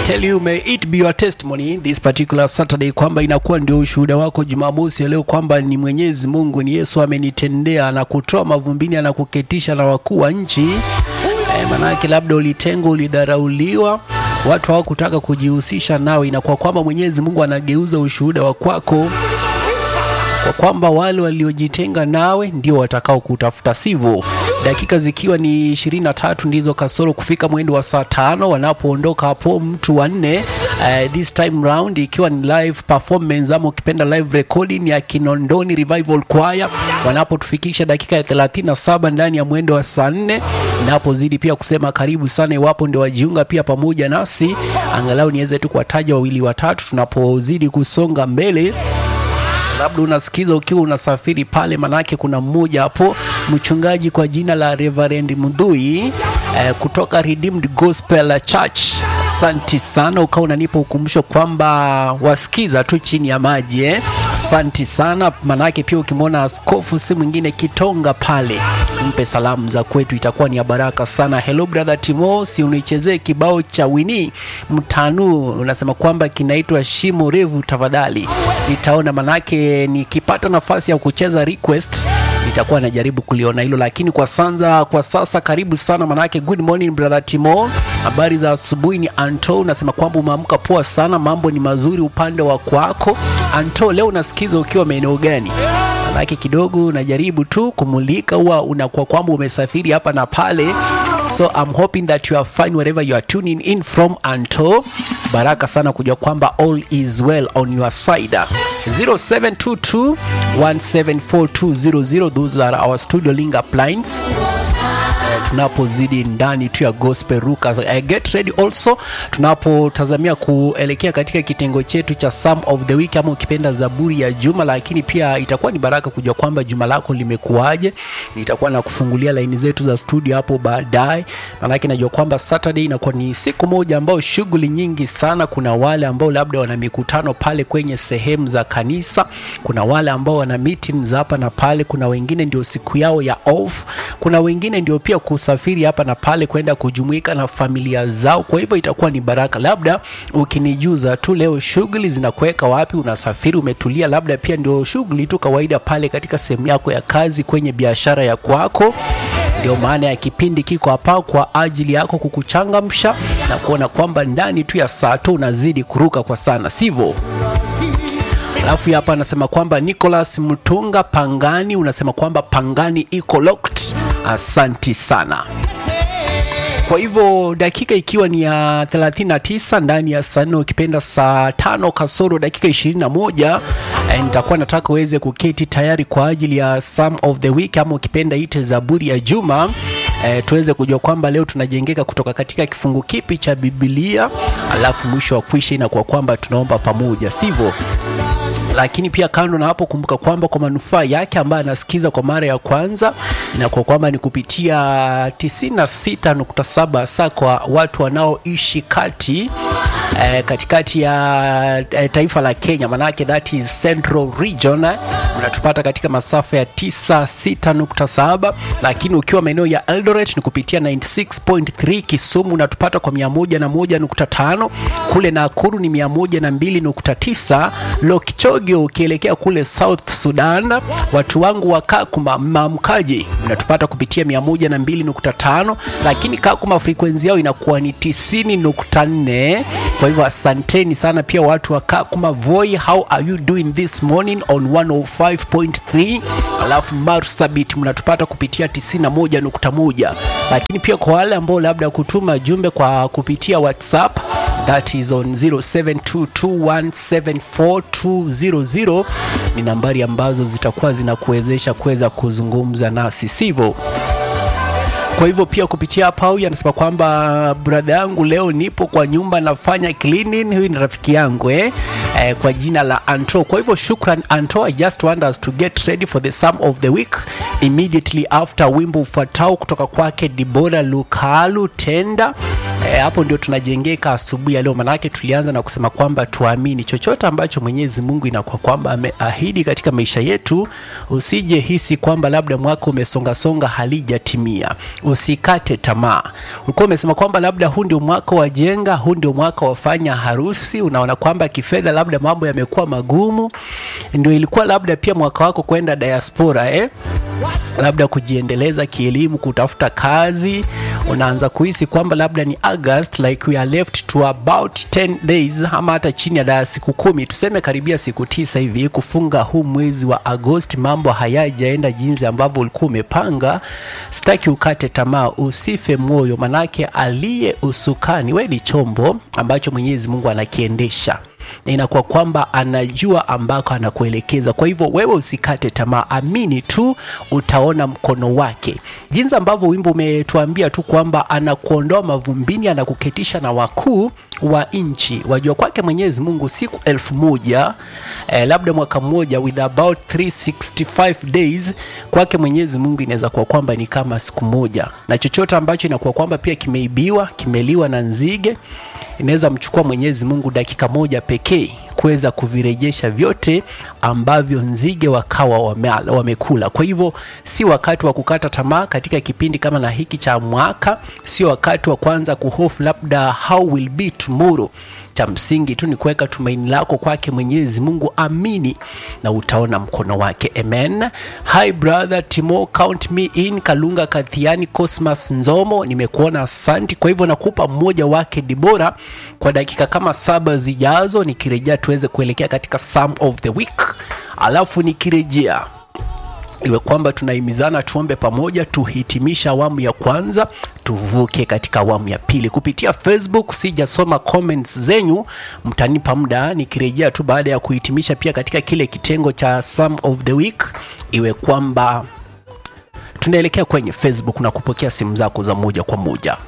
tell you may it be your testimony this particular Saturday kwamba inakuwa ndio ushuhuda wako Jumamosi ya leo kwamba ni Mwenyezi Mungu ni Yesu amenitendea na kutoa mavumbini na kuketisha na wakuu wa nchi. E, manake labda ulitengwa, ulidharauliwa, watu hawakutaka kujihusisha nawe. Inakuwa kwamba Mwenyezi Mungu anageuza ushuhuda wa kwako kwa kwamba wale waliojitenga nawe ndio watakao kutafuta, sivyo? Dakika zikiwa ni 23 ndizo kasoro kufika mwendo wa saa tano wanapoondoka hapo mtu wanne. Uh, this time round ikiwa ni live performance ama ukipenda live recording ya Kinondoni Revival Choir wanapotufikisha dakika ya 37 ndani ya mwendo wa saa nne. Napozidi pia kusema karibu sana, iwapo ndio wajiunga pia pamoja nasi, angalau niweze tu kuwataja wawili watatu tunapozidi kusonga mbele labda unasikiza ukiwa unasafiri pale, manake kuna mmoja hapo mchungaji kwa jina la Reverend Mudhui eh, kutoka Redeemed Gospel Church. Asante sana, ukawa unanipa ukumbusho kwamba wasikiza tu chini ya maji eh. Asante sana, manake pia ukimwona askofu si mwingine Kitonga pale, mpe salamu za kwetu, itakuwa ni ya baraka sana. Hello brother Timo, si unichezee kibao cha Wini Mtanu, unasema kwamba kinaitwa Shimo Revu, tafadhali. Nitaona manake nikipata nafasi ya kucheza request nitakuwa najaribu kuliona hilo, lakini kwa sasa, kwa sasa karibu sana manake, good morning brother Timo, habari za asubuhi. Ni Anto, unasema kwamba umeamka poa sana, mambo ni mazuri upande wa kwako. Anto, leo unasikiza ukiwa maeneo gani? Manake kidogo najaribu tu kumulika, huwa unakuwa kwamba umesafiri hapa na pale, so I'm hoping that you are fine wherever you are tuning in from. Anto, baraka sana kujua kwamba all is well on your side. 0722 174 those are our studio link uplines tunapozidi ndani tu ya gospel ruka uh, get ready also tunapotazamia kuelekea katika kitengo chetu cha Psalm of the week ama ukipenda zaburi ya juma lakini pia itakuwa ni baraka kujua kwamba juma lako limekuwaje nitakuwa na kufungulia laini zetu za studio hapo baadaye maanake najua kwamba saturday inakuwa ni siku moja ambao shughuli nyingi sana kuna wale ambao labda wana mikutano pale kwenye sehemu za kanisa kuna wale ambao wana meetings hapa na pale kuna wengine ndio siku yao ya off kuna wengine ndio pia kusafiri hapa na pale kwenda kujumuika na familia zao. Kwa hivyo itakuwa ni baraka. Labda ukinijuza tu leo shughuli zinakuweka wapi, unasafiri umetulia, labda pia ndio shughuli tu kawaida pale katika sehemu yako ya kazi, kwenye biashara ya kwako. Ndio maana ya kipindi kiko hapa kwa ajili yako kukuchangamsha na kuona kwamba ndani tu ya saa tu unazidi kuruka kwa sana, sivyo? Alafu hapa anasema kwamba Nicholas Mtunga Pangani, unasema kwamba Pangani iko locked. Asanti sana. Kwa hivyo dakika ikiwa ni ya 39 ndani ya saa nne ukipenda saa tano kasoro dakika 21 eh, nitakuwa nataka uweze kuketi tayari kwa ajili ya Psalm of the week ama ukipenda ite zaburi ya juma eh, tuweze kujua kwamba leo tunajengeka kutoka katika kifungu kipi cha Biblia, alafu mwisho wa kwisha inakuwa kwamba tunaomba pamoja, sivyo? lakini pia kando na hapo, kumbuka kwamba kwa manufaa yake ambaye anasikiza kwa mara ya kwanza, inakuwa kwamba ni kupitia 96.7 hasa kwa watu wanaoishi kati eh, katikati ya eh, taifa la Kenya, manake that is Central Region eh, unatupata katika masafa ya 96.7, lakini ukiwa maeneo ya Eldoret ni kupitia 96.3, Kisumu unatupata kwa 101.5, kule Nakuru ni 102.9, Lokchogio ukielekea kule South Sudan, watu wangu wa Kakuma mamkaji unatupata kupitia 102.5, lakini Kakuma frequency yao inakuwa ni 90.4. Kwa hivyo asanteni sana pia watu wa Kakuma Voi, how are you doing this morning on 105.3, alafu Marsabit mnatupata kupitia 91.1, lakini pia kwa wale ambao labda kutuma jumbe kwa kupitia WhatsApp that is on 0722174200 ni nambari ambazo zitakuwa zinakuwezesha kuweza kuzungumza nasi, sivyo? Kwa hivyo pia kupitia hapa, huyu anasema kwamba brother yangu, leo nipo kwa nyumba nafanya cleaning. Huyu ni rafiki yangu eh? Eh, kwa jina la Anto. Kwa hivyo shukran Anto, I just want us to get ready for the Psalm of the week immediately after wimbo ufuatao kutoka kwake Dibora Lukalu Tenda E, hapo ndio tunajengeka asubuhi ya leo, manake tulianza na kusema kwamba tuamini chochote ambacho Mwenyezi Mungu inakuwa kwamba ameahidi katika maisha yetu. Usije hisi kwamba labda mwaka umesongasonga halijatimia, usikate tamaa. Ulikuwa umesema kwamba labda huu ndio mwaka wa jenga, huu ndio mwaka wa fanya harusi, unaona kwamba kifedha labda mambo yamekuwa magumu, ndio ilikuwa labda pia mwaka wako kwenda diaspora eh? labda kujiendeleza kielimu, kutafuta kazi, unaanza kuhisi kwamba labda ni August, like we are left to about 10 days ama hata chini ya siku kumi, tuseme karibia siku tisa hivi kufunga huu mwezi wa Agosti. Mambo hayajaenda jinsi ambavyo ulikuwa umepanga. Sitaki ukate tamaa, usife moyo, manake aliye usukani, we ni chombo ambacho Mwenyezi Mungu anakiendesha na inakuwa kwamba anajua ambako anakuelekeza. Kwa hivyo wewe usikate tamaa, amini tu, utaona mkono wake, jinsi ambavyo wimbo umetuambia tu kwamba anakuondoa mavumbini, anakuketisha na wakuu wa nchi. Wajua kwake Mwenyezi Mungu siku elfu moja eh, labda mwaka mmoja with about 365 days kwake Mwenyezi Mungu inaweza kuwa kwamba ni kama siku moja, na chochote ambacho inakuwa kwamba pia kimeibiwa, kimeliwa na nzige inaweza mchukua Mwenyezi Mungu dakika moja pekee kuweza kuvirejesha vyote ambavyo nzige wakawa wamekula. Kwa hivyo si wakati wa kukata tamaa katika kipindi kama na hiki cha mwaka, sio wakati wa kwanza kuhofu labda how will be tomorrow. Cha msingi tu ni kuweka tumaini lako kwake Mwenyezi Mungu, amini na utaona mkono wake. Amen. Hi brother Timo, count me in. Kalunga Kathiani, Cosmas Nzomo, nimekuona asanti. Kwa hivyo nakupa mmoja wake Dibora kwa dakika kama saba zijazo, nikirejea tuweze kuelekea katika Psalm of the week, alafu nikirejea iwe kwamba tunahimizana tuombe pamoja, tuhitimisha awamu ya kwanza, tuvuke katika awamu ya pili. Kupitia Facebook sijasoma comments zenyu, mtanipa muda nikirejea tu baada ya kuhitimisha pia katika kile kitengo cha Psalm of the week, iwe kwamba tunaelekea kwenye Facebook na kupokea simu zako za moja kwa moja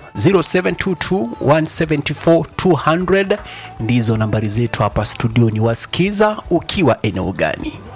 0722174200 ndizo nambari zetu hapa studioni. Wasikiza ukiwa eneo gani?